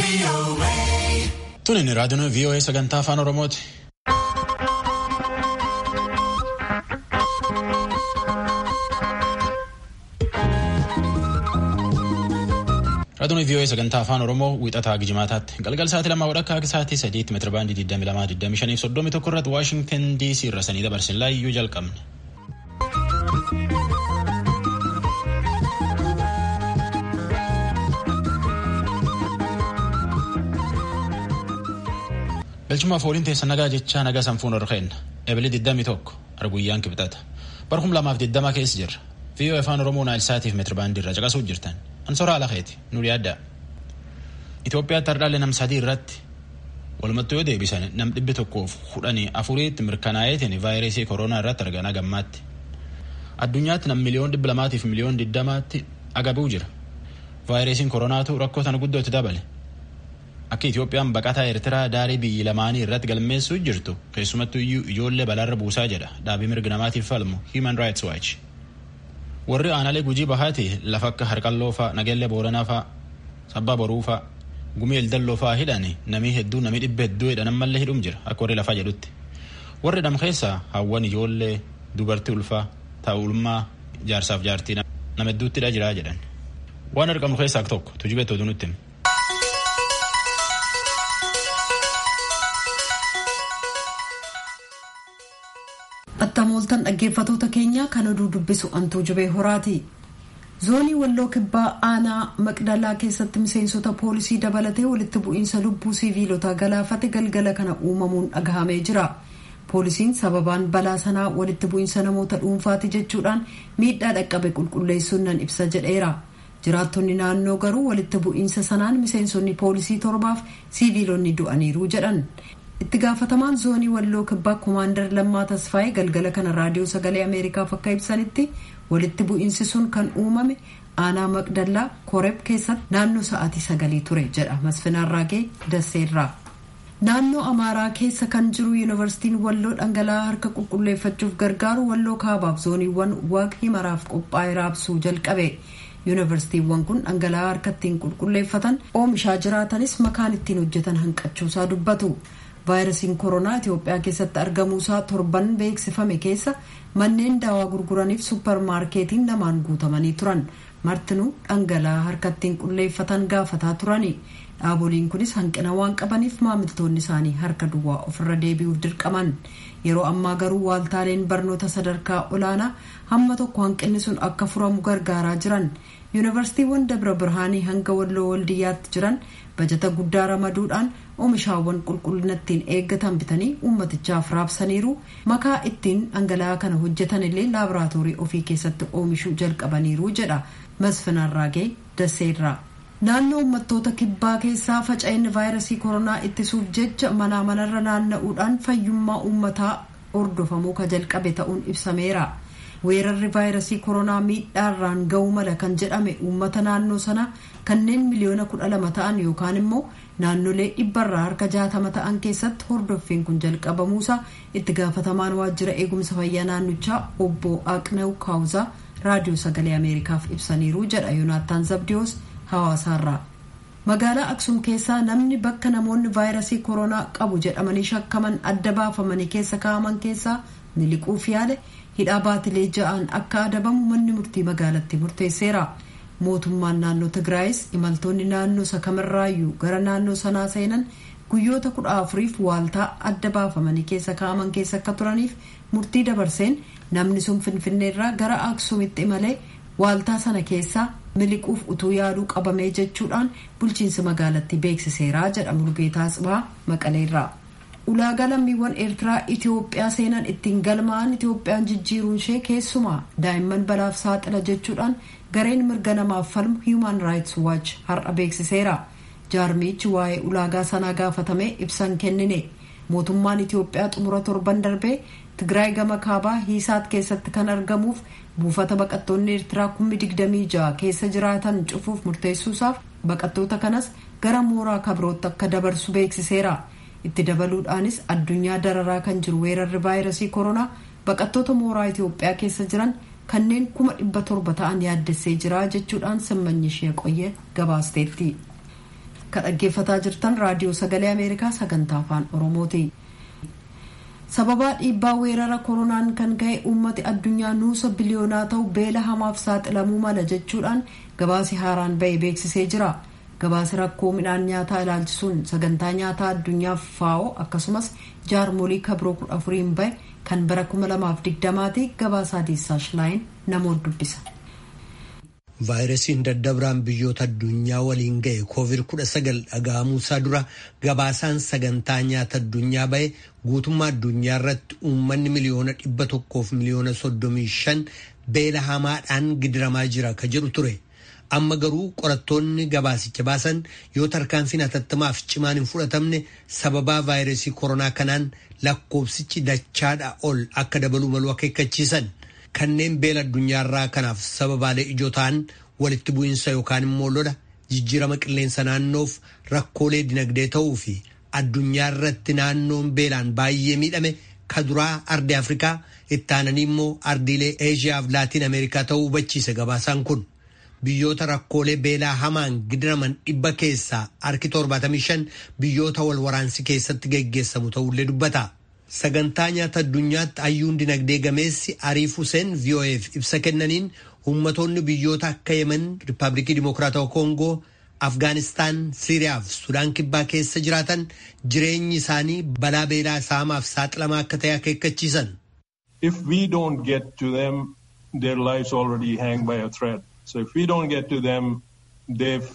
Tuni inni raadiyoon VOA sagantaa afaan Oromooti. Raadiyoon VOA sagantaa afaan Oromoo wiixataa Gijimaataatti galgal sa'aatii lamaa wadhakkaa akka sa'aatii sadiitti meetira baandii 22 tokko irratti Waashingtan DC irra sanii dabarsin laayyuu jalqabne. Galchumaaf waliin teessa nagaa jechaa nagaa sanfuun ol keenna. Ebilee 21 arguyyaan kibxata. Bara 2020 keessa jirra. VOA afaan Oromoo Naayilsaatiif meetira baandii irra caqasuuf jirtan. Ansoora Alakeeti nu yaadda. Itoophiyaatti hardhaalee nam sadii irratti walumattuu yoo deebisan nam dhibbi tokkoof kudhanii afuriitti mirkanaa'eetiin vaayirasii koronaa irratti argana gammaatti. Addunyaatti nam miliyoon dhibba lamaatiif miliyoon diddamaatti agabuu jira. Vaayirasiin koronaatu rakkoo sana guddootti dabale. Akka Itoophiyaan baqataa Eertiraa daarii biyyi lamaanii irratti galmeessuu jirtu keessumattuu iyyuu ijoollee balaarra buusaa jedha dhaabii mirga namaatiif falmu Human Rights Watch. Warri aanaalee gujii bahaati lafa akka harqalloo fa'a nageellee booranaa fa'a sabbaa boruu fa'a gumii eldalloo fa'a hidhani namii hedduu namii dhibba hedduu hidhan ammallee hidhum jira akka warri lafaa jedhutti. Warri dham keessaa hawwan ijoollee dubartii ulfaa taa'ulmaa jaarsaaf jaartii nama hedduuttidha jiraa jedhan. Waan argamu keessaa tokko tujubeetti oduu nutti hima. Attamooltan dhaggeeffatoota keenya kan oduu dubbisu antuu jubee horaati. Zoonii walloo kibbaa aanaa maqdalaa keessatti miseensota poolisii dabalatee walitti bu'iinsa lubbuu siviilotaa galaafate galgala kana uumamuun dhagahamee jira. Poolisiin sababaan balaa sanaa walitti bu'iinsa namoota dhuunfaati jechuudhaan miidhaa dhaqqabe qulqulleessuun nan ibsa jedheera. Jiraattonni naannoo garuu walitti bu'iinsa sanaan miseensonni poolisii torbaaf siviilonni du'aniiru jedhan. itti gaafatamaan zoonii walloo kibbaa koomaandar lammaa tasfaa'ee galgala kana raadiyoo sagalee ameerikaaf akka ibsanitti walitti bu'iinsi sun kan uumame aanaa maqdallaa koreb keessatti naannoo sa'aatii sagalii ture jedha masfinaarraagee dasseerraa. naannoo amaaraa keessa kan jiru yuunivarsiitiin walloo dhangala'aa harka qulqulleeffachuuf gargaaru walloo kaabaaf zooniiwwan waaq himaraaf qophaa'ee raabsuu jalqabe. yuunivarsiitiiwwan kun dhangala'aa harka ittiin qulqulleeffatan oomishaa jiraatanis makaan ittiin hojjetan hanqachuusaa dubbatu. vaayirasiin koronaa itiyoophiyaa keessatti argamuusaa torban beeksifame keessa manneen daawaa gurguraniif supparmaarkeetiin namaan guutamanii turan martinuu dhangala'aa harka ittiin qulqulleeffatan gaafataa turani dhaaboliin kunis hanqina waan qabaniif maamiltoonni isaanii harka duwwaa ofirra deebi'uuf dirqaman yeroo ammaa garuu waaltaaleen barnoota sadarkaa olaanaa hamma tokko hanqinni sun akka furamu gargaaraa jiran yuunivarsiitiiwwan dabra birhaanii hanga walloo waldiyyaatti jiran bajata guddaa ramaduudhaan oomishaawwan qulqullina ittiin eeggatan bitanii ummatichaaf raabsaniiru makaa ittiin dhangala'aa kana hojjetan illee laaboraatoorii ofii keessatti oomishuu jalqabaniiru jedha masfinarraagee daseerraa. naannoo uummattoota kibbaa keessaa faca'inni vaayirasii koronaa ittisuuf jecha manaa manarra naanna'uudhaan fayyummaa uummataa hordofamuu ka jalqabe ta'uun ibsameera. weerarri vaayirasii koronaa miidhaarraan ga'uu mala kan jedhame uummata naannoo sanaa kanneen miliyoona kudha lama ta'an yookaan immoo naannolee dhibbarraa harka jaatama ta'an keessatti hordoffiin kun jalqabamuusaa itti gaafatamaan waajjira eegumsa fayyaa naannichaa obbo Aqnew Kaawuzaa raadiyoo sagalee ameerikaaf ibsaniiru jedha yoonaattaan zabdiyoos hawaasaarraa. magaalaa aksum keessaa namni bakka namoonni vaayirasii koronaa qabu jedhamanii shakkaman adda baafamanii keessa kaa'aman keessaa miliquuf yaale. hidhaa baatilee ja'aan akka adabamu manni murtii magaalatti murteesseera mootummaan naannoo tigraayis imaltoonni naannoo isa kamirraayyuu gara naannoo sanaa seenan guyyoota kudha afuriif waaltaa adda baafamanii keessa kaa'aman keessa akka turaniif murtii dabarseen namni sun finfinneerraa gara aksuumitti imalee waaltaa sana keessaa miliquuf utuu yaaduu qabamee jechuudhaan bulchiinsi magaalatti beeksiseera jedha mulgeetaa Asbaa maqaleerraa. ulaagaa lammiiwwan eertiraa itiyoophiyaa seenan ittiin galmaa'an itiyoophiyaan jijjiiruun ishee keessumaa daa'imman balaaf saaxila jechuudhaan gareen mirga namaaf falmu human rights watch har'a beeksiseera jaarmichi waa'ee ulaagaa sanaa gaafatamee ibsan kennine mootummaan itiyoophiyaa xumura torban darbee tigraay gama kaabaa hiisaat keessatti kan argamuuf buufata baqattoonni eertiraa kummi digdamii ja'a keessa jiraatan cufuuf murteessuusaaf baqattoota kanas gara mooraa kabirootti akka dabarsu beeksiseera. itti dabaluudhaanis addunyaa dararaa kan jiru weerarri vaayirasii koronaa baqattoota mooraa itiyoophiyaa keessa jiran kanneen kuma dhibba torba ta'an yaaddessee jira jechuudhaan simmanyi ishee qoyyee gabaasteetti. ka dhaggeeffataa jirtan raadiyoo sagalee ameerikaa sagantaa afaan oromooti sababaa dhiibbaa weerara koronaan kan ka'e uummati addunyaa nuusa biliyoonaa ta'u beela hamaaf saaxilamuu mala jechuudhaan gabaasi haaraan ba'e beeksisee jira gabaasi rakkoo midhaan nyaataa ilaalchisuun sagantaa nyaataa addunyaaf faa'oo akkasumas jaarmolii kabroo kudha afuriin ba'e kan bara 2020ti gabaasaa diissaash laayin namoota dubbisa. vaayirasiin daddabraan biyyoota addunyaa waliin ga'e koovid kudha sagal dhaga'amuusaa dura gabaasaan sagantaa nyaata addunyaa ba'e guutummaa addunyaa irratti uummanni miliyoona dhibba tokkoof miliyoona soddomii shan beela hamaadhaan gidiramaa jira ka jedhu ture. amma garuu qorattoonni gabaasicha baasan yoo tarkaanfiin hatattamaaf cimaan hin fudhatamne sababaa vaayirasii koronaa kanaan lakkoofsichi dachaadha ol akka dabaluu malu akeekkachiisan. kanneen beela addunyaarraa kanaaf sababaalee ijoo ta'an walitti bu'iinsa yookaan immoo lola jijjiirama qilleensa naannoof rakkoolee dinagdee ta'uu fi addunyaa irratti naannoon beelaan baay'ee miidhame ka duraa ardii afrikaa itti aananii immoo ardiilee eeshiyaa fi laatiin ameerikaa ta'uu hubachiise gabaasaan kun biyyoota rakkoolee beelaa hamaan gidiraman dhibba keessaa harki 75 biyyoota wal waraansi keessatti geggeessamu ta'ullee dubbata. sagantaa nyaata addunyaatti hayyuun dinagdee gameessi ariif huseen vo'eef ibsa kennaniin ummatoonni biyyoota akka yemen riippaabilikii dimokiraatawaa koongoo afgaanistaan siiriyaa fi sudaan kibbaa keessa jiraatan jireenyi isaanii balaa beelaa saamaaf saaxilamaa akka ta'e akeekkachiisan. If we don't get to them, their lives already hang by a thread. So if we don't get to them, they've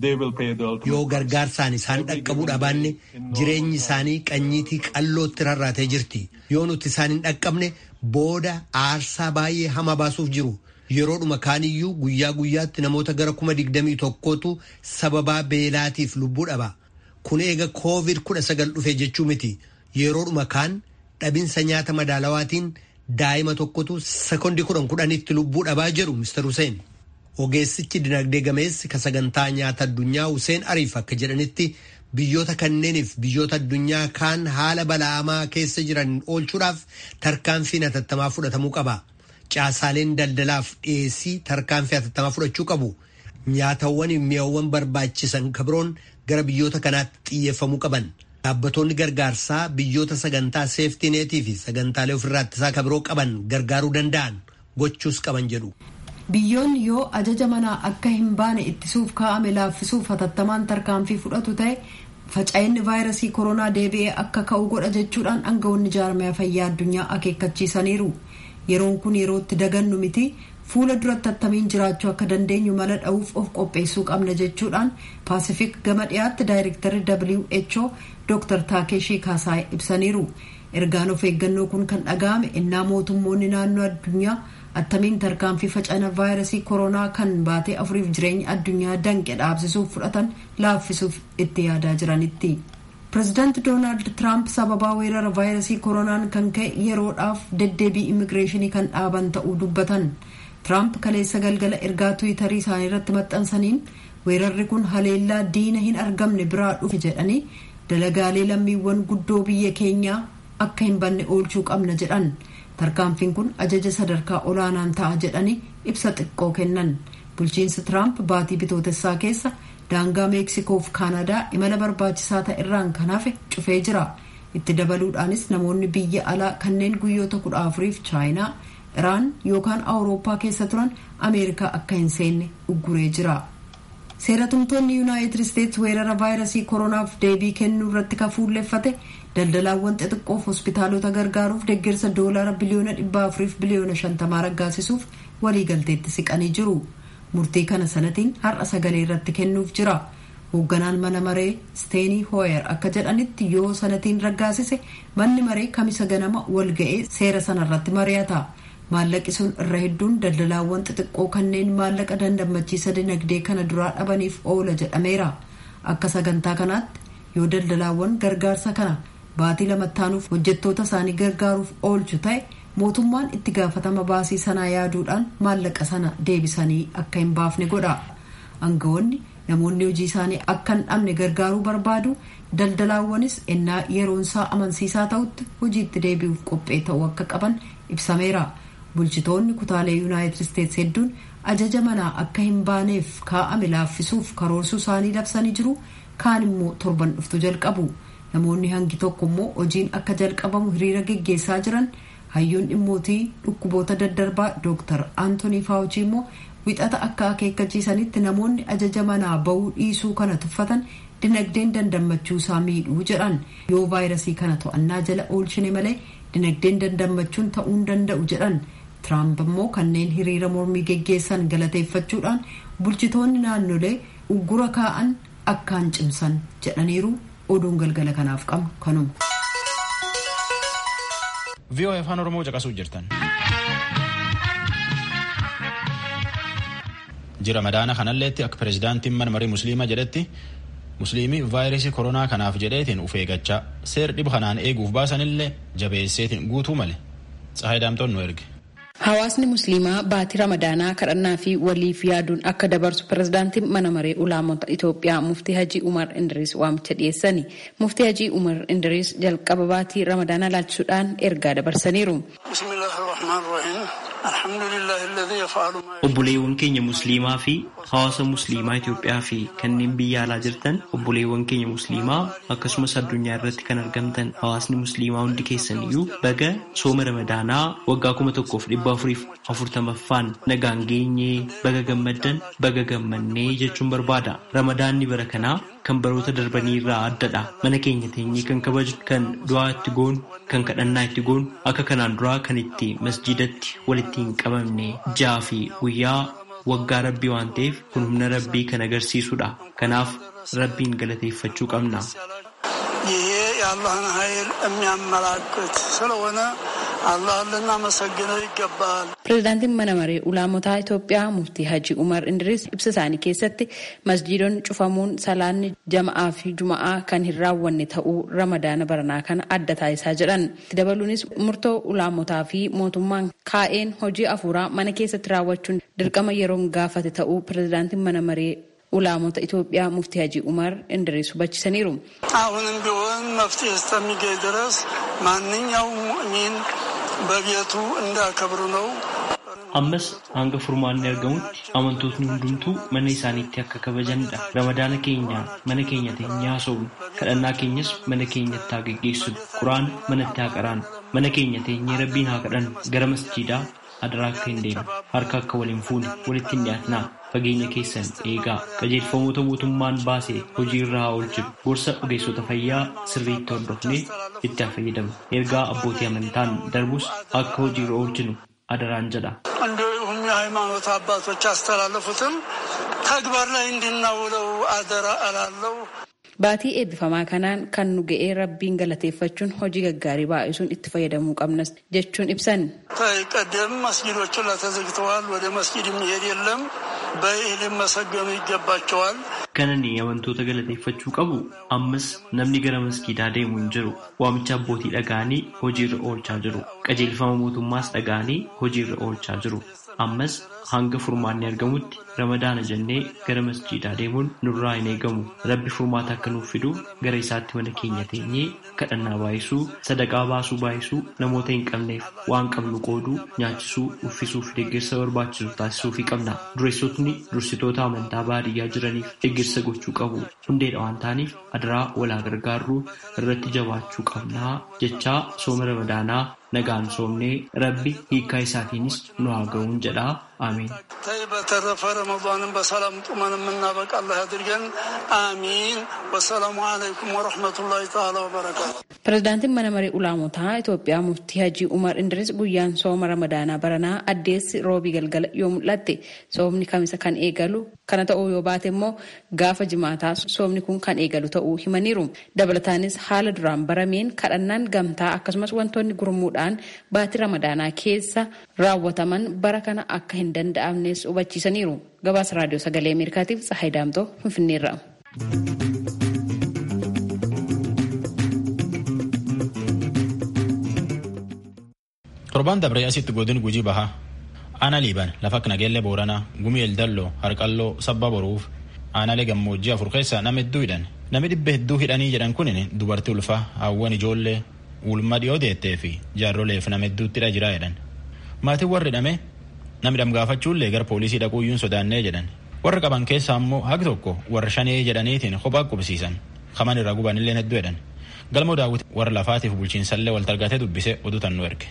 yoo gargaarsaan isaan dhaqqabuu dhabaanne jireenyi isaanii qanyiitii qallootti rarraatee jirti yoo nuti isaan hin dhaqqabne booda aarsaa baay'ee hama baasuuf jiru yeroodhuma kaaniyyuu guyyaa guyyaatti namoota gara kuma digdamii tokkootu sababaa beelaatiif lubbuu dhaba kun eega koovid kudha sagal dhufe jechuu miti yeroodhuma kaan dhabinsa nyaata madaalawaatiin daa'ima tokkotu sekoondii kudhan kudhanitti lubbuu dhabaa jedhu Mr. Hussein. Ogeessichi dinagdee gameessi ka sagantaa nyaata addunyaa Hussein Ariif akka jedhanitti biyyoota kanneeniif biyyoota addunyaa kaan haala bala'amaa keessa jiran oolchuudhaaf tarkaanfiin hatattamaa fudhatamuu qaba. Caasaaleen daldalaaf dhiyeessii tarkaanfii hatattamaa fudhachuu qabu. Nyaatawwan mi'awwan barbaachisan kabiroon gara biyyoota kanaatti xiyyeeffamuu qaban. Dhaabbattoonni gargaarsaa biyyoota sagantaa seeftineetii fi sagantaalee ofirraa ittisaa kabiroo qaban gargaaruu danda'an gochuus qaban jedhu. biyyoonni yoo ajaja manaa akka hin baane ittisuuf kaa'ame laaffisuuf hatattamaan tarkaanfii fudhatu ta'e faca'inni vaayirasii koronaa deebi'ee akka ka'u godha jechuudhaan aangawoonni jaarmaya fayyaa addunyaa akeekkachiisaniiru yeroon kun yerootti dagannu miti fuula duratti attamiin jiraachuu akka dandeenyu mala dha'uuf of qopheessuu qabna jechuudhaan paasifik gama dhiyaatti daayirektarri who dr taakeeshii kaasaay ibsaniiru ergaan of eeggannoo kun kan dhaga'ame innaa mootummoonni naannoo addunyaa attamiin tarkaanfii facana vaayirasii koronaa kan baatee afuriif jireenya addunyaa danqe dhaabsisuuf fudhatan laaffisuuf itti yaadaa jiranitti. pireezidaanti doonaald tiraamp sababaa weerara vaayirasii koronaan kan ka'e yeroodhaaf deddeebii immigireeshinii kan dhaaban ta'uu dubbatan tiraamp kaleessa galgala ergaa tiwiitarii isaanii irratti maxxansaniin weerarri kun haleellaa diina hin argamne biraa dhufe jedhanii dalagaalee lammiiwwan guddoo biyya keenyaa akka hin banne oolchuu qabna jedhan. tarkaanfiin kun ajaja sadarkaa olaanaan ta'a jedhanii ibsa xiqqoo kennan bulchiinsi tiraamp baatii bitootessaa keessa daangaa meeksikoo fi kaanadaa imala barbaachisaa ta'e irraan kan hafe cufee jira itti dabaluudhaanis namoonni biyya alaa kanneen guyyoota kudha afuriif chaayinaa iraan yookaan awurooppaa keessa turan ameerikaa akka hin seenne ugguree jira. seeratumtoonni yuunaayitid isteetsi weerara vaayirasii koronaaf deebii kennuu irratti kan fuulleffate daldalaawwan xixiqqoof hospitaalota gargaaruuf deeggarsa doolaara biliyoona dhibba afuriif biliyoona shantamaa raggaasisuuf waliigalteetti siqanii jiru murtii kana sanatiin har'a sagalee irratti kennuuf jira hoogganaan mana maree steenii hooyer akka jedhanitti yoo sanatiin raggaasise manni maree kamisa ganama walga'ee seera sanarratti mari'ata maallaqi sun irra hedduun daldalaawwan xixiqqoo kanneen maallaqa dandammachiisa dinagdee kana duraa dhabaniif oola jedhameera akka sagantaa kanaatti yoo daldalaawwan gargaarsa kana baatii lamattaanuuf hojjettoota isaanii gargaaruuf oolchu ta'e mootummaan itti gaafatama baasii sanaa yaaduudhaan maallaqa sana deebisanii akka hin baafne godha aangawoonni namoonni hojii isaanii akka hin dhabne gargaaruu barbaadu daldalaawwanis ennaa yeroonsaa amansiisaa ta'utti hojiitti deebi'uuf qophee ta'uu akka qaban ibsameera bulchitoonni kutaalee yuunaayitid isteetsi hedduun ajaja manaa akka hin baaneef kaa'ame laaffisuuf karoorsuu isaanii labsanii jiru kaan immoo torban dhuftu jalqabu namoonni hangi tokko immoo hojiin akka jalqabamu hiriira geggeessaa jiran hayyoon dhimmootii dhukkuboota daddarbaa dooktar aantonii faawuchii immoo wixata akka akeekkachiisanitti namoonni ajaja manaa bahuu dhiisuu kana tuffatan dinagdeen dandammachuu isaa miidhuu jedhan yoo vaayirasii kana to'annaa jala oolchine malee dinagdeen dandammachuun ta'uu hin danda'u jedhan tiraamp immoo kanneen hiriira mormii geggeessan galateeffachuudhaan bulchitoonni naannolee uggura kaa'an akkaan cimsan jedhaniiru oduun galgala kanaaf qabu kanuma. VOA afaan Oromoo caqasuu jirtan. Jira madaana kanalleetti akka pireezidaantiin mana marii musliimaa jedhetti musliimii vaayirasii koronaa kanaaf jedheetiin uf eeggachaa seer dhiba kanaan eeguuf baasanillee jabeesseetiin guutuu male tsahayi daamtoon nu erge. Hawaasni musliimaa baatii ramadaanaa kadhannaa fi waliif yaaduun akka dabarsu pirezidaantiin mana maree ulaamota Itoophiyaa muftii Hajii Umar Indiriis waamicha dhiyeessani. Muftii Hajii Umar Indiriis jalqaba baatii ramadaanaa laalchisuudhaan ergaa dabarsaniiru. Obboleewwan keenya musliimaa fi hawaasa musliimaa Itoophiyaa fi kanneen biyya alaa jirtan obboleewwan keenya musliimaa akkasumas addunyaa irratti kan argamtan hawaasni musliimaa hundi keessan iyyuu baga sooma ramadaanaa waggaa kuma tokkoof dhibba afuriif afurtamaffaan nagaan geenyee baga gammaddan baga gammannee jechuun barbaada. Ramadaanni bara kanaa kan baroota darbanii irraa addadha. Mana keenya teenyee kan kabajnu, kan du'aa itti goonu, kan kadhannaa itti goonu, akka kanaan duraa kan itti masjidatti walitti hin qabamne jaa fi guyyaa waggaa rabbii waan ta'eef kun humna rabbii kan agarsiisudha. Kanaaf rabbiin galateeffachuu qabna. ይሄ የአላህን ኃይል የሚያመላክት ስለሆነ አላህን ልናመሰግነው ይገባል። Pireezidaantiin mana maree ulaamotaa Itoophiyaa muftii Hajii Umar Indiriis ibsa isaanii keessatti masjiidonni cufamuun salaanni jama'aa fi juma'aa kan hin raawwanne ta'uu ramadaana baranaa kana adda taasisaa jedhan. Itti dabaluunis murtoo ulaamotaa fi mootummaan kaa'een hojii afuuraa mana keessatti raawwachuun dirqama yeroon gaafate ta'uu pireezidaantiin mana maree ulaamota Itoophiyaa muftii Hajii Umar Indiriis hubachiisaniiru. አሁንም ቢሆን መፍትሄ እስከሚገኝ ድረስ ማንኛውም ሙእሚን በቤቱ እንዳከብሩ ነው። Ammas hanga furmaanni argamutti amantootni hundumtuu mana isaaniitti akka kabajanidha. Ramadaana keenya mana keenya teenyee haasofnu. Kadhannaa keenyas mana keenyatti haa geggeessinu. Quraan manatti haa qaraanu. Mana keenya teenyee rabbiin haa kadhannu. Gara masjiidaa adaraa akka hin deemne. Harka akka waliin fuune. Walitti hin dhiyaatnaa. Fageenya keessan eegaa. Qajeelfamoota mootummaan baase hojii irra haa oolchinu. Gorsa ogeessota fayyaa sirriitti hordofnee itti haa fayyadamnu. Ergaa abbootii amantaan darbus akka hojii irra oolchinu adaraan jedha. እንዲሁም የሃይማኖት አባቶች ያስተላለፉትን ተግባር ላይ እንድናውለው አደራ እላለሁ። Baatii eebbifamaa kanaan kan nu ga'ee rabbiin galateeffachuun hojii gaggaarii baay'isuun itti fayyadamuu qabnas jechuun ibsan. ቀደም መስጊዶቹ ተዘግተዋል። ወደ መስጊድ የሚሄድ የለም። በይህ ሊመሰገኑ ይገባቸዋል። Kanani amantoota galateeffachuu qabu ammas namni gara maskiidaa deemu hin jiru. Waamicha abbootii dhaga'anii hojiirra oolchaa jiru. Qajeelfama mootummaas dhaga'anii hojiirra oolchaa jiru. Ammas hanga furmaanni argamutti ramadaana jennee gara masjiidaa deemuun nurraa hin eegamu. Rabbi furmaata akka nuuf fidu gara isaatti mana keenya teenyee kadhannaa baay'isuu, sadaqaa baasuu baay'isuu, namoota hin qabneef waan qabnu qooduu, nyaachisuu, uffisuu fi deeggarsa barbaachisu taasisuu fi qabna. Dureessotni dursitoota amantaa baadiyyaa jiraniif deeggarsa gochuu qabu. Hundeedha waan ta'aniif adaraa walaa gargaarruu irratti jabaachuu qabnaa jechaa sooma ramadaanaa nagaan soomnee rabbi hiikaa isaatiinis nu haa ga'uun jedhaa አሜን። ተይ በተረፈ ረመዷንን በሰላም ጡመን የምናበቃ አላህ ያድርገን። አሚን። ወሰላሙ አለይኩም ወረሕመቱላሂ ተዓላ ወበረካቱ። Pireezidaantiin mana maree ulaamotaa Itoophiyaa muftii Hajii Umar Indiris guyyaan sooma ramadaanaa baranaa addeessi roobii galgala yoo mul'atte soomni kamisa kan eegalu kana ta'uu yoo baate immoo gaafa jimaataa soomni kun kan eegalu ta'uu himaniiru. Dabalataanis haala duraan barameen kadhannaan gamtaa akkasumas wantoonni gurmuudhaan baatii ramadaanaa keessa raawwataman bara kana akka hin danda'amnes hubachiisaniiru. Gabaasa raadiyoo sagalee Ameerikaatiif Tsahayi Daamtoo Finfinneerra. Torbaan dabree asitti godin gujii bahaa. Aanaa liiban lafa akka nageellee booranaa gumii eldalloo harqalloo sabba boruuf aanaalee gammoojjii afur keessa nama hedduu hidhan. Nami dhibba hedduu hidhanii jedhan kunin dubartii ulfaa hawwan ijoollee ulma dhiyoo deettee fi jaarroleef nama hedduuttidha jira jedhan. Maatiin warri hidhame Namni dhamgaafachuullee gara poolisii dhaquuyyuun sodaannee jedhan. Warra qaban keessaa immoo haqi tokko warra shanee jedhaniitiin kophaa qubsiisan. Kaman irraa gubanillee hedduu jedhan. Galmoo daawwiti warra lafaatiif bulchiinsallee wal targatee dubbisee oduu tan nu erge.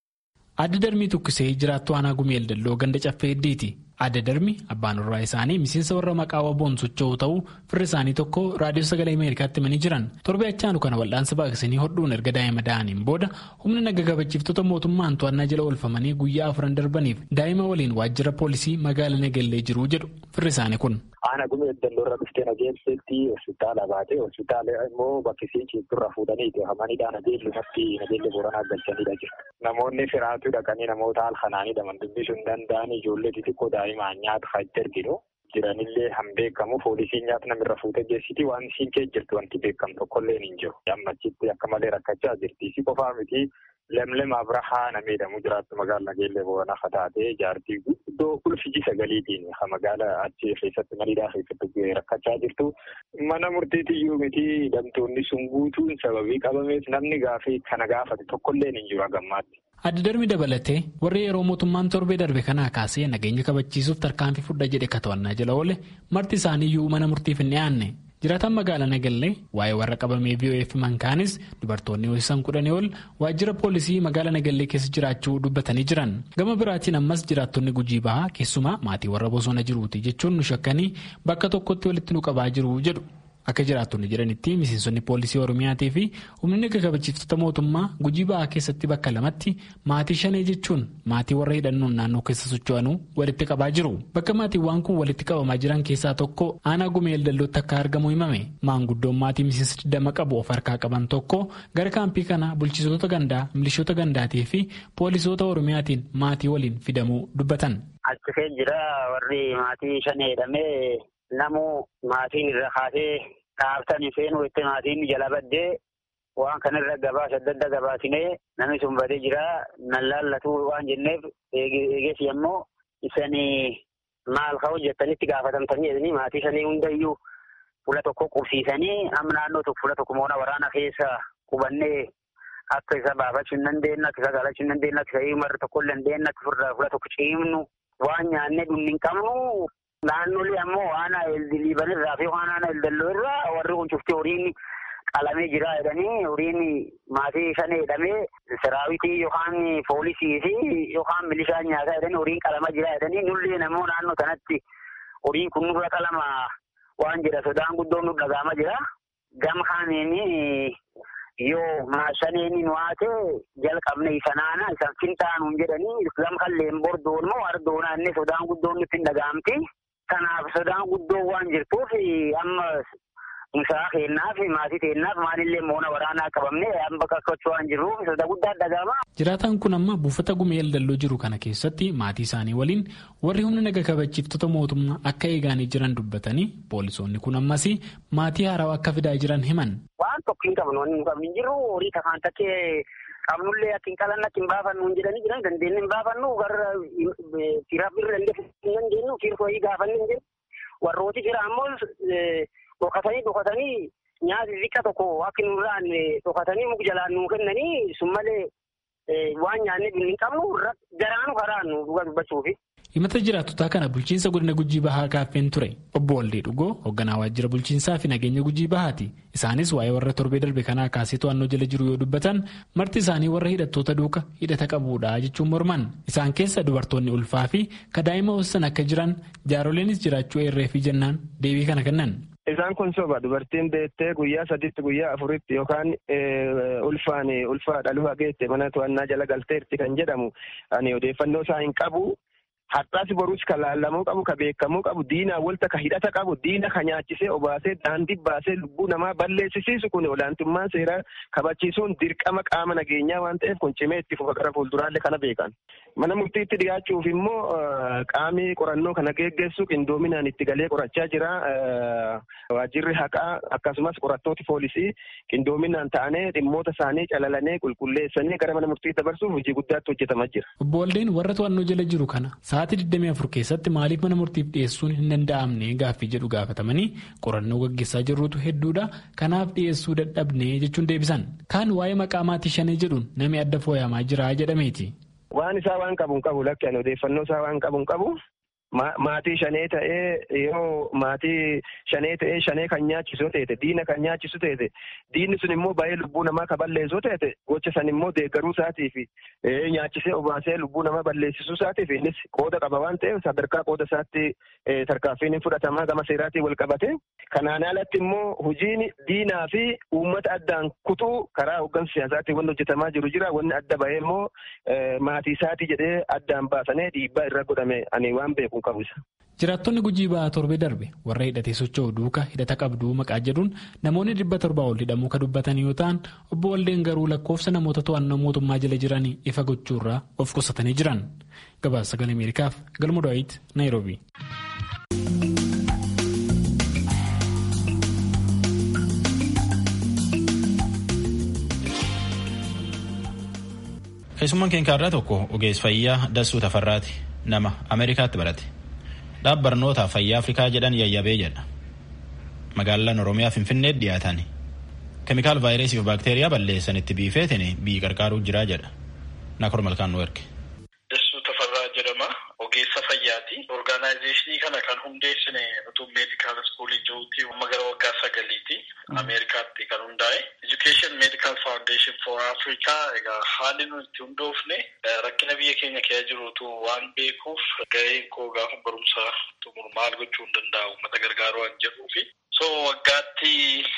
Adda darbii tukkisee jiraattu aanaa gumeel dalloo ganda caffee heddiiti. Adda darbi abbaan warraa isaanii miseensa warra maqaa waboon socho'u ta'uu firri isaanii tokko raadiyoo sagalee Ameerikaatti himanii jiran. Torbee achaanu kana wal'aansa baaqsanii hodhuun erga daa'ima da'aniin booda humna naga kabachiiftota mootummaan to'annaa jala oolfamanii guyyaa afran darbaniif daa'ima waliin waajjira poolisii magaalaa Nagellee jiru jedhu firri isaanii kun. Aanaa gumeel dalloo irra dhuftee nageelseetti hospitaala baatee hospitaala immoo bakkisii ciibturra fuudhaniiti hamaniidha nageellumatti nageelle booranaa galchaniidha jiru. Namoonni firaatu dhaqanii namoota halkanaanii dhaman dubbisuu hin danda'an ijoollee xixiqqoo daa'imaan nyaata faayidaa erginu. Jiranillee han beekamu poolisiin nyaata namirra fuutee geessiti waan isiin kee jirtu wanti beekamu tokkollee hin jiru. Ammachitti akka malee rakkachaa jirti. Isi qofaa miti lemlem abrahaa nama jedhamu jiraattu magaalaa nageellee booranaa fataatee jaartii guddoo ulfiji sagaliitiin ha magaalaa achi keessatti mariidhaa keessatti rakkachaa jirtu. Mana murtiitiyyuu miti hidhamtoonni sun guutuun sababii qabameef namni gaafii kana gaafate tokkollee hin jiru hagammaatti. Adda darbi dabalatee warri yeroo mootummaan torbee darbe kanaa kaasee nageenya kabachiisuuf tarkaanfii fudha jedhe ka to'annaa jala oole marti isaaniiyyuu mana murtiif hin dhiyaanne. Jiraataan magaalaa Nagallee waa'ee warra qabamee VOF mankaanis dubartoonni ho'isan kudhanii ol waajjira poolisii magaalaa Nagallee keessa jiraachuu dubbatanii jiran. Gama biraatiin ammas jiraattonni gujii bahaa keessumaa maatii warra bosona jiruuti jechuun nu shakkanii bakka tokkotti walitti nu qabaa jiru jedhu. Akka jiraattonni jedhanitti miseensonni poolisii Oromiyaatii fi humni naga kabachiiftota mootummaa gujii ba'aa keessatti bakka lamatti maatii shanee jechuun maatii warra hidhannoon naannoo keessa socho'anuu walitti qabaa jiru. Bakka maatiiwwan kun walitti qabamaa jiran keessaa tokko aanaa gumeel dallootti akka argamu himame. Maanguddoon maatii miseensa digdama qabu of harkaa qaban tokko gara kaampii kana bulchitoota gandaa, milishoota gandaatii fi poolisoota Oromiyaatiin maatii waliin fidamuu dubbatan. Achi jira warri maatii shanee hidhamee namu maatiin irra kaasee dhaabtanii seenuu itti maatiin jala baddee waan kanarra gabaasa adda adda gabaasinee namni sun badee jira nan laallatu waan jenneef eeges yemmoo isanii maal ka'u jettanitti gaafatamtanii jedhanii maatii sanii hundayyuu fuula tokko qubsiisanii amma naannoo tokko fuula tokko moona waraana keessa qubannee akka isa baafachuu hin dandeenye akka isa galachuu hin dandeenye akka isa himarri tokko hin dandeenye akka fuula tokko ciimnu waan nyaannee dhumni hin qabnu Naannolee ammoo aanaa liiban irraa fi aanaa eldalloo irraa warri kun cufti horiin qalamee jira jedhanii horiin maatii shanee jedhamee saraawitii yookaan poolisii fi yookaan milishaan nyaataa jedhanii horiin qalama jira jedhanii nullee namoo naannoo kanatti horiin kun nurra qalama waan jedha sodaan guddoon nu dhagaama jira. Gama kaaniin yoo maashaneeni nu haate jalqabne isa naana isan fintaanuun jedhanii gama kalleen bordoon moo ardoonaa inni sodaan guddoon nutti hin dhagaamti. Kanaaf sodaan guddoo waan jirtuuf amma musaa kennaaf maatii kennaaf maalillee moona waraanaa qabamne amma qaqqachuu waan jirruuf soda guddaa dhagaama. Jiraataan kun amma buufata gumeel dalloo jiru kana keessatti maatii isaanii waliin warri humna naga kabachiiftota mootummaa akka eegaanii jiran dubbatanii poolisoonni kun ammas maatii haarawaa akka fidaa jiran himan. Waan tokko hin qabnu wanni nu qabnu hin jirru horii takkaan takkee qabnullee akka hin qalanne akka hin baafannu hin jedhanii jiran dandeenye hin baafannu garra firaaf birra dandee hin dandeenyu fiirkooyii gaafanne hin jiru. Warrooti jira ammoo dhokatanii dhokatanii nyaati xiqqa tokko akka nurraan dhokatanii muka jalaan nuu kennanii sun malee waan nyaannee hin qabnu garaanu karaannu dhuga dubbachuufi. himata jiraattotaa kana bulchiinsa godina gujii bahaa gaaffeen ture obbo Waldee Dhugoo hoogganaa waajjira bulchiinsaa fi nageenya gujii bahaati isaanis waa'ee warra torbee darbe kanaa kaasee to'annoo jala jiru yoo dubbatan marti isaanii warra hidhattoota duuka hidhata qabuudha jechuun morman isaan keessa dubartoonni ulfaa fi kadaa'ima hoossan akka jiran jaaroleenis jiraachuu eerree fi jennaan deebii kana kennan. Isaan kun soba dubartiin beettee guyyaa sadiitti guyyaa afuritti yookaan ulfaan ulfaa dhaluu hageette mana to'annaa jala galteerti kan jedhamu ani odeeffannoo isaa hin qabu. Har'aas boruus kan laallamuu qabu, kan beekamuu qabu, diinaa walta kan hidhata qabu, diina kan nyaachisee obaasee daandii baasee lubbuu namaa balleessisiisu kun olaantummaan seeraa kabachiisuun dirqama qaama nageenyaa waan ta'eef kun cimee itti fufa gara fuulduraallee kana beekan. Mana murtiitti dhiyaachuuf immoo qaamni qorannoo kana geggeessu qindoominaan itti galee qorachaa jira. Waajjirri haqaa akkasumas qorattooti poolisii qindoominaan ta'anii dhimmoota isaanii calalanii qulqulleessanii gara mana murtiitti dabarsuuf hojii guddaatti hojjetamaa jira. Obbo Waldeen warra to'annoo jala jiru kana sa'aatii 24 keessatti maaliif mana murtiif dhiyeessuun hin danda'amne gaaffii jedhu gaafatamanii qorannoo gaggeessaa jirrutu hedduudha kanaaf dhiyeessuu dadhabne jechuun deebisan kaan waa'ee maqaa maatii shanee jedhuun namni adda fooyyamaa jira jedhameeti. waan isaa waan qabu hin qabu lakki ani odeeffannoo isaa waan qabu hin qabu. Maatii shanee ta'ee yoo maatii shanee ta'ee shanee kan nyaachisu ta'e diina kan nyaachisu ta'e diinni sun immoo baay'ee lubbuu namaa kan balleessu ta'e gocha san immoo deeggaruu isaatiif nyaachisee obaasee lubbuu namaa balleessisuu isaatiif innis qooda qaba waan ta'eef sadarkaa qooda isaatti tarkaanfiin fudhatamaa gama seeraatiin wal qabate. Kanaan alatti immoo hojiin diinaa fi uummata addaan kutuu karaa hooggansa siyaasaatiin wanni hojjetamaa jiru jira wanni adda bahee immoo maatii isaatii jedhee addaan baasanii dhiibbaa irra godhame ani waan beeku. Jiraattonni gujii ba'aa torbee darbe warra hidhatee socho'u duuka hidhata qabduu maqaa jedhuun namoonni dhibba torbaa ol hidhamuu kan dubbatan yoo ta'an obbo Waldeen garuu lakkoofsa namoota to'annoo mootummaa jala jiranii ifa gochuurraa of qusatanii jiran. Gabaasa sagalee Ameerikaaf galma Daawit Naayiroobi. Keessummaan keenya irraa tokko ogeessa fayyaa Dassuu Tafarraati. nama ameerikaatti barate dhaab barnootaa fayyaa afrikaa jedhan yayyabee jedha magaalaan oromiyaa finfinnee dhiyaatan keemikaal vaayirasii fi baakteeriyaa balleessanitti biifeetin bii qarqaaruu jiraa jedha nakor malkaan nu erge. Dassuu Tafarraa jedhama ogeessa fayyaati orgaanaayizeeshinii kana kan hundeessine utuu meedikaal iskuulii jiruutti amma gara waggaa sagaliiti ameerikaatti kan hundaa'e education medical foundation for africa egaa haalli nuti itti hundoofne rakkina biyya keenya keessa jirutu waan beekuuf gaheen koo gaafa barumsa xumuru maal gochuu hin danda'u uummata gargaaruu waan jedhuufi so waggaatti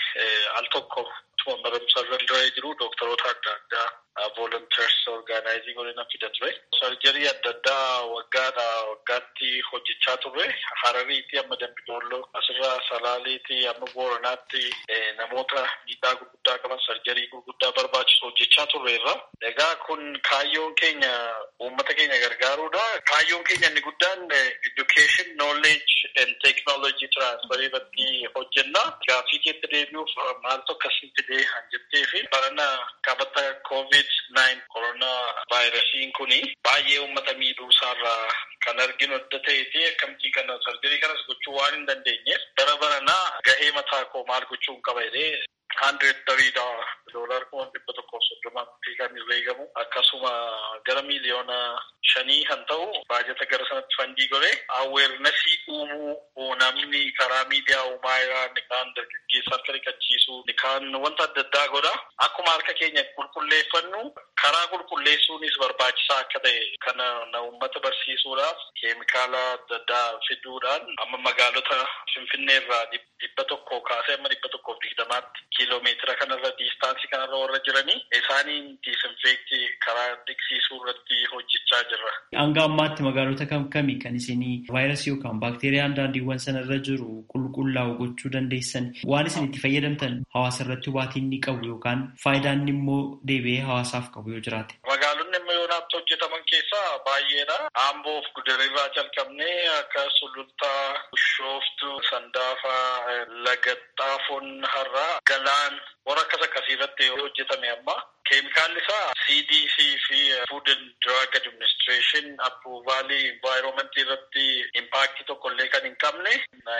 al tokko tuma barumsa irra jiru dooktaroota adda addaa volunteers orgaanaayizii godhina fida ture. Sarjarii adda addaa waggaadha waggaatti hojjechaa turre Harariiti amma Dambidolloo asirraa Salaaleeti amma Booranaatti namoota miidhaa gurguddaa qaban sarjarii gurguddaa barbaachisu hojjechaa turreerra. Egaa kun kaayyoon keenya uummata keenya gargaaruudha. Kaayyoon keenya inni guddaan education knowledge and technology transfer irratti hojjenna. Gaaffii keetti deebi'uuf maaltu akkasii fidee han jettee fi barana qabata covid nine koronaa vaayirasiin kuni baay'ee uummata miidhuu isaarraa kan arginu adda ta'eeti akkamtii kana sarjarii kanas gochuu waan hin dandeenyeef bara baranaa gahee mataa koo maal gochuun qaba jedhee hundred tarii doolar kuma dhibba tokkoof soddomaatti kan herreegamu akkasuma gara miiliyoona shanii kan ta'u baajata gara sanatti fandii godhe aweernasii uumuu namni karaa miidiyaa uumaa irraa ni kaan dargaggeessa harka dhiqachiisu ni kaan wanta adda addaa godha akkuma harka keenya qulqulleeffannu karaa qulqulleessuunis barbaachisaa akka ta'e kana na uummata barsiisuudhaaf keemikaala adda addaa fiduudhaan amma magaalota finfinnee irraa dhibba tokko kaasee amma dhibba tokkoof digdamaatti kiiloomeetira kanarra diistaansii kanarra warra jiranii isaaniin diisinfeektii karaa dhiqsiisuu irratti hojjechaa jirra. Hanga ammaatti magaalota kam kami kan isinii vaayirasii yookaan baakteeriyaan daandiiwwan sanarra jiru qulqullaa'u gochuu dandeessan waan isin itti fayyadamtan hawaasa irratti hubaatiin ni qabu yookaan faayidaan immoo deebi'ee hawaasaaf qabu yoo jiraate. Magaalonni amma yoonaatti hojjetaman keessaa baay'eedha. Amboof gudarirraa jalqabnee akka sulultaa, bishooftu, sandaafaa, lagaxxaafoon har'aa, galaan warra akkas akkasii irratti hojjetame amma. Keemikaalli isaa CDC fi Food and Drug Administration approvaalii environmentii irratti impaaktii tokko illee kan hin qabne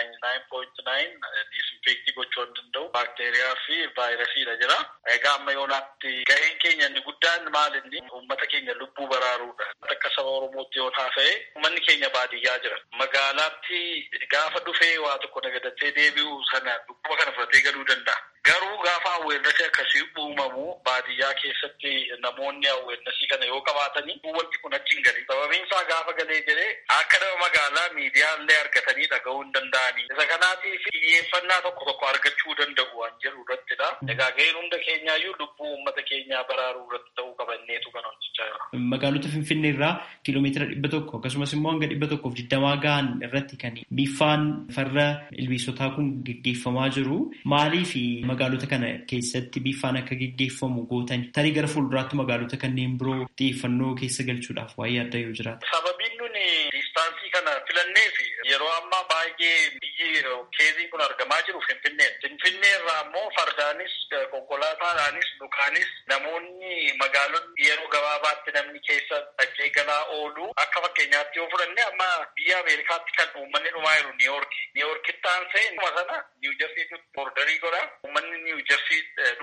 99.9 disinfektii gochuu hin danda'u baakteeriyaa fi vaayirasiidha jira. Egaa amma yoonaatti gaheen keenya inni guddaan maal inni uummata keenya lubbuu baraaruudha. Akka saba Oromootti yoon haasa'e uummanni keenya baadiyyaa jira. Magaalaatti gaafa dhufee waa tokko nagadatee deebi'u sana dhukkuba kana fudhatee galuu danda'a. Garuu gaafa awweernasii akkasii uumamu baadiyyaa keessatti namoonni awweernasii kana yoo qabaatanii wanti kun achi hin galii. Sababiin isaa gaafa galee jedhee akka nama magaalaa miidiyaa illee argatanii dhaga'uu hin danda'anii. Isa kanaatiif xiyyeeffannaa tokko tokko argachuu danda'u waan jedhu irrattidha. Egaa gaheen hunda keenyaayyuu lubbuu uummata keenyaa baraaruu irratti ta'uu qabanneetu kan hojjechaa jira. Magaalota Finfinnee irraa kiiloomeetira dhibba tokko akkasumas immoo hanga dhibba tokkoof digdamaa gahan irratti kan biffaan farra ilbiisotaa kun geggeeffamaa jiru. Maaliif magaalota kana keessatti biffaan akka geggeeffamu gootan tarii gara fuulduraatti magaalota kanneen biroo xiyyeeffannoo keessa galchuudhaaf waa'ee adda yoo jiraate. Sababiin nuni diistaansii kana filanneef yeroo ammaa baay'ee biyyi keezii kun argamaa jiru Finfinnee. Finfinnee irraa immoo fardaanis konkolaataadhaanis dhukaanis namoonni magaalonni yeroo gabaabaatti namni keessa dhaqee galaa oolu akka fakkeenyaatti yoo fudhanne amma biyya Ameerikaatti kan uummanni dhumaa jiru Niiyoorki. Niiyoorkitti aansee dhuma sana Niiwu Jersiitti boordarii godha. Uummanni Niiwu Jersii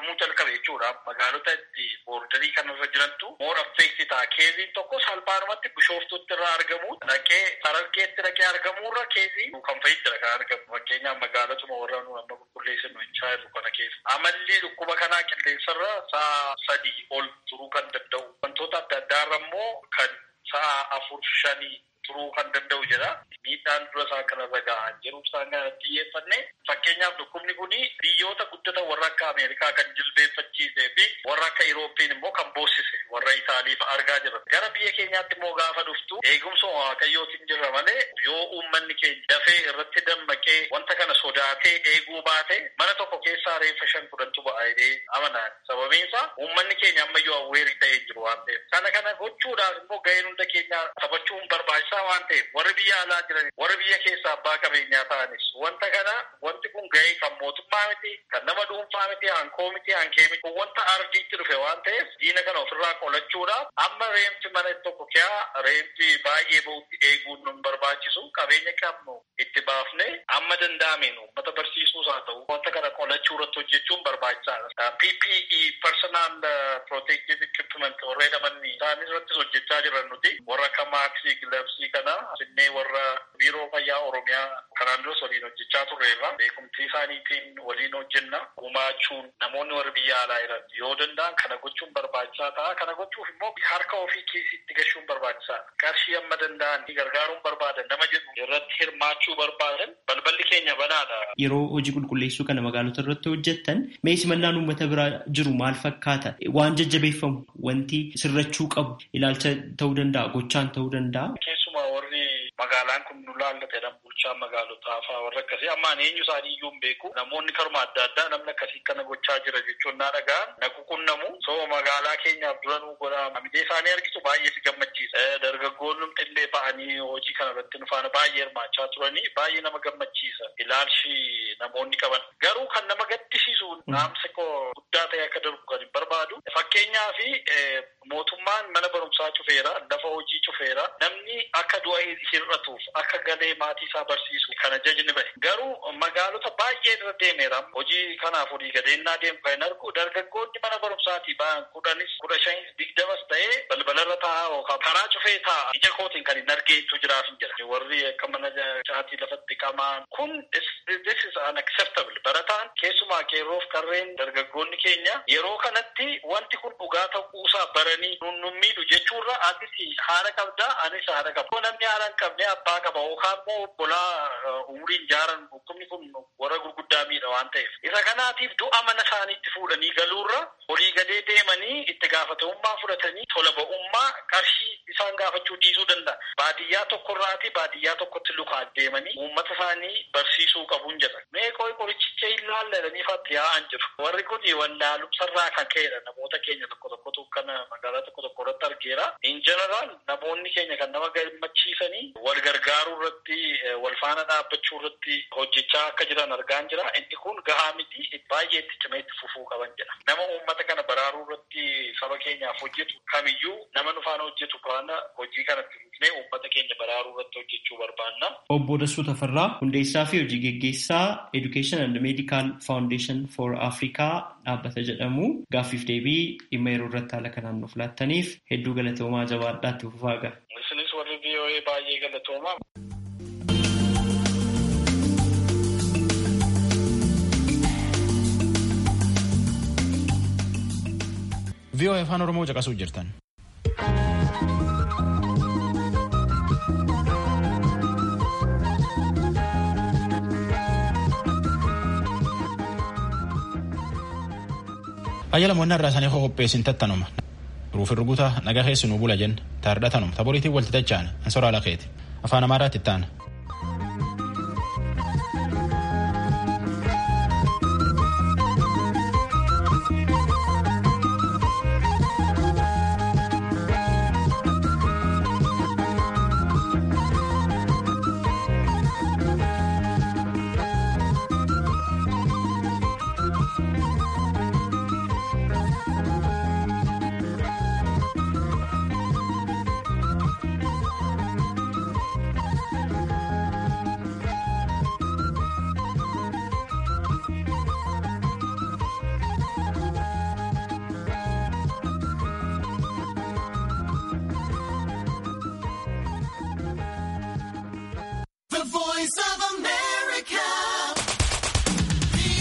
argamuu jalqabe jechuudha. Magaalota itti boordarii kanarra jirantu moor affeekti ta'a. Keeziin tokko salphaadhumatti bishooftutti irraa argamu. Dhaqee Harargeetti dhaqee argamuurra keezii kan fayyadara kan argamu. Fakkeenyaaf magaalotuma warra nu amma qulqulleessinu hin jirru kana keessa. Amalli dhukkuba kanaa qilleensarra sa'a sadii ol turuu kan danda'u. Wantoota adda addaarra immoo kan sa'a afur shanii turuu kan danda'u jedha. Miidhaan dura isaa kanarra gahaa jiru isaan kanatti xiyyeeffanne fakkeenyaaf dhukkubni kun biyyoota guddatan warra akka Ameerikaa kan jilbeeffachiisee fi warra akka Irooppeen immoo kan boossise warra Itaaliif argaa jirra. Gara biyya keenyaatti immoo gaafa dhuftu eegumsa waaqayyootiin jirra malee yoo uummanni keenya dafee irratti dammaqee wanta kana sodaatee eeguu baate mana tokko keessaa reeffa shan kudhantu ba'a jedhee amanaan. Sababiin isaa uummanni keenya ammayyuu awweerii ta'ee jiru waan ta'eef. Kana kana gochuudhaaf immoo gaheen hunda keenya taphachuun barbaachisaa waan ta'eef warri biyya alaa jiran warri biyya keessaa abbaa qabeenyaa ta'anis wanta kana wanti kun gahee kan mootummaa miti kan nama dhuunfaa miti hankoo miti hankee miti wanta ardiitti dhufe waan ta'eef diina kana ofirraa qolachuudhaaf amma reemti mana tokko kiyaa reemti baay'ee bahutti eeguun nun barbaachisu qabeenya qabnu itti baafne amma danda'ameen uummata barsiisuus haa ta'u wanta kana qolachuu irratti hojjechuun barbaachisaadha. PPE personal protective equipment warra jedhaman isaan irrattis hojjechaa jiran nuti warra akka maaksii gilabsii kana asinnee warra biiroo fayyaa oromiyaa kanaan duras waliin hojjechaa turreerra beekumtii isaaniitiin waliin hojjenna gumaachuun namoonni warra biyya alaa jiran yoo danda'an kana gochuun barbaachisaa ta'a kana gochuuf immoo harka ofii keessitti gashuun barbaachisaadha qarshii amma danda'an gargaaruun barbaadan nama jedhu irratti hirmaachuu barbaadan balballi keenya banaadha. Yeroo hojii qulqulleessuu kana magaalota irratti hojjettan mee simannaan uummata biraa jiru maal fakkaata waan jajjabeeffamu wanti sirrachuu qabu ilaalcha ta'uu danda'a gochaan ta'uu danda'a. Keessumaa warri magaalaan kun nu laallatedha bulchaa magaalotaa fa'aa warra akkasii ammaan eenyu isaanii iyyuu hin beeku namoonni karuma adda addaa namni akkasii kana gochaa jira jechuun naa dhaga'an na ququnnamu soo magaalaa keenyaaf dura nu godha amidee isaanii argitu baay'ee si gammachiisa dargaggoonni illee ba'anii hojii kana irratti nu faana baay'ee hirmaachaa turanii baay'ee nama gammachiisa ilaalchi namoonni qaban garuu kan nama gaddisiisu naamsa koo guddaa ta'e akka darbu kan hin barbaadu fakkeenyaa fi mootummaan mana barumsaa cufeera lafa hojii cufeera namni akka du'a hir'atuuf akka galee maatii isaa barsiisu kana jajni bahe garuu magaalota baay'ee irra deemeera hojii kanaaf olii gadeennaa deemu kan argu dargaggoonni mana barumsaatii ba'an kudhanis kudha shanis digdamas ta'ee balbalarra taa'aa yookaan karaa cufee taa'a ija kootiin kan hin argeetu jiraaf hin jira warri akka mana caatii lafatti qamaan kun this is unacceptable barataan keessumaa qeerroof karreen dargaggoonni keenya yeroo kanatti wanti kun dhugaa ta'uusaa baranii nun miidhu jechuurra atis haadha qabdaa anis haadha qaba namni haadha hin qabne abbaa qaba yookaan immoo obbolaa umriin jaaran dhukkubni kun warra gurguddaa miidha waan ta'eef isa kanaatiif du'a mana isaaniitti fuudhanii galuurra olii gadee deemanii itti gaafatamummaa fudhatanii tola ba'ummaa qarshii isaan gaafachuu dhiisuu danda'a baadiyyaa tokkorraati baadiyyaa tokkotti lukaa deemanii uummata isaanii barsiisuu qabuun jedha mee qoy qorichicha hin laalladanii faatti yaa'an jiru warri kun wallaalumsarraa kan ka'edha namoota keenya tokko tokkotu kana magaalaa tokko tokko irratti argeera in jeneraal namoonni keenya kan nama gammachiisanii wal gargaaruu irratti wal faana dhaabbachuu irratti hojjechaa akka jiran argaan jira inni kun gahaa miti baay'ee itti cimee itti fufuu qaban jedha nama uummata kana baraaruu irratti saba keenyaaf hojjetu kamiyyuu nama nu faana hojjetu faana hojii kanatti fufnee uummata keenya baraaruu irratti hojjechuu barbaanna. Obbo Dassuu Tafarraa hundeessaa fi hojii geggeessaa Education and Medical Foundation for Africa dhaabbata jedhamu gaaffiif deebii dhimma yeroo irratti haala kanaan nuuf laattaniif hedduu galatoomaa jabaadhaatti fufaa ga'a. Isinis warri VOA baay'ee galatoomaa. VOA afaan Oromoo caqasuu jirtan. Ayyaala moonnaa irraa isaanii qopheessin tattanuma. Ruufin rugutaa nagaa keessi nuu bula jenna. Taardhatanuma. Taboriitiin walti tacha'an. Ansoraa lakeeti. Afaan Amaaraatti itti aana.